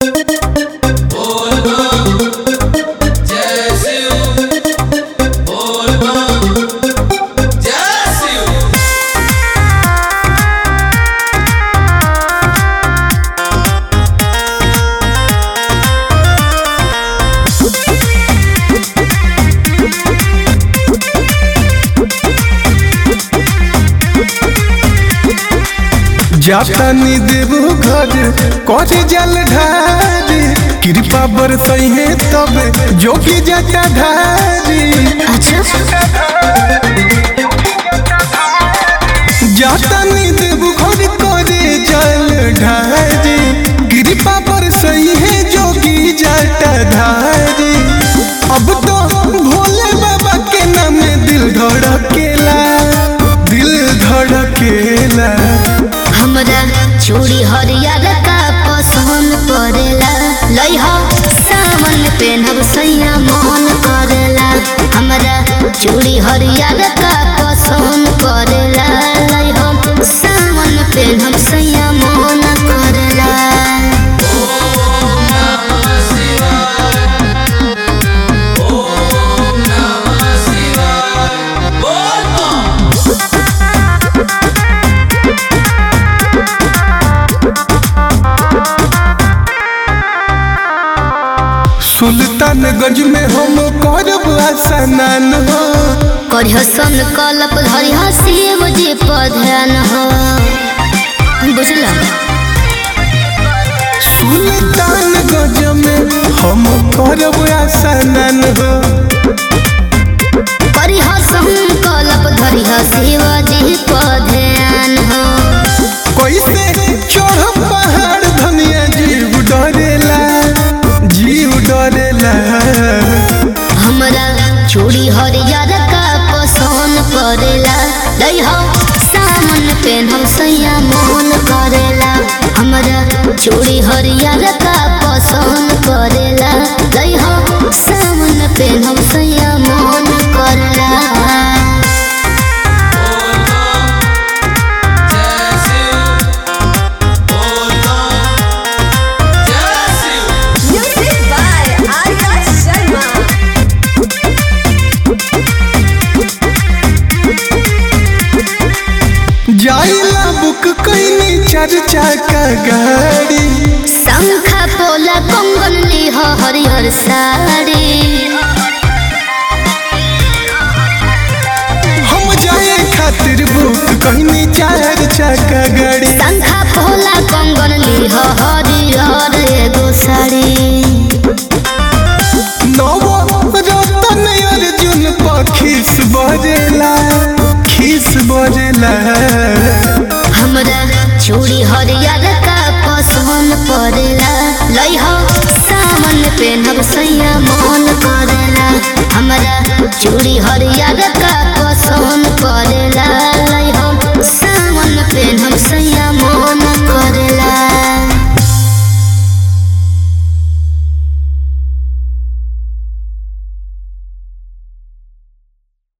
जातानी देव घर करे जल ढारी कृपा बरसई है तब जोगी जटा धारी जातानी देव घर करे जल ढारी कृपा बरसई है जोगी जटा धारी अब तो भोले बाबा के नाम में दिल धड़केला दिल धड़केला हमरा चूड़ी हरियर का पसंद पड़ेला लइहा सावन पेनहब सैया मन करेला हमरा चूड़ी हरियर का पसंद पड़ेला लइहा सावन पेनहब सैया मन करेला सुल्तानगंज में हम करब स्नान हो करिह सन कलप धरिह शिव जी पधन हो बुझला सुल्तानगंज में हम करब स्नान हो करिह संकल्प धरिह शिव जी पधन हो कैसे चढ़ब पहाड़ धनिया जीव डरेला जीव डरेला हमरा चूड़ी हरियर का पसंद पड़ेला लइह सामन पेनहब सैया मोहन करेला हमरा चूड़ी हरियर का पसंद पड़ेला लइह सामन पेनहब सैया मोहन करेला Music by Arya Sharma. जाइला बुक कैनी चार चाका गाड़ी शंखा पोला कंगन लिह हरिहर साड़ी हम जाए खातिर बुक कैनी चार चाका गाड़ी शंखा पोला कंगन लिह हरिहर एगो साड़ी नवो रतन अर्जुन पखीस बजेला खीस बजेला हमरा चूड़ी हरियर का पसंद पड़ेला लइह सावन पेनहब सैया मन करेला हमरा चूड़ी हरियर का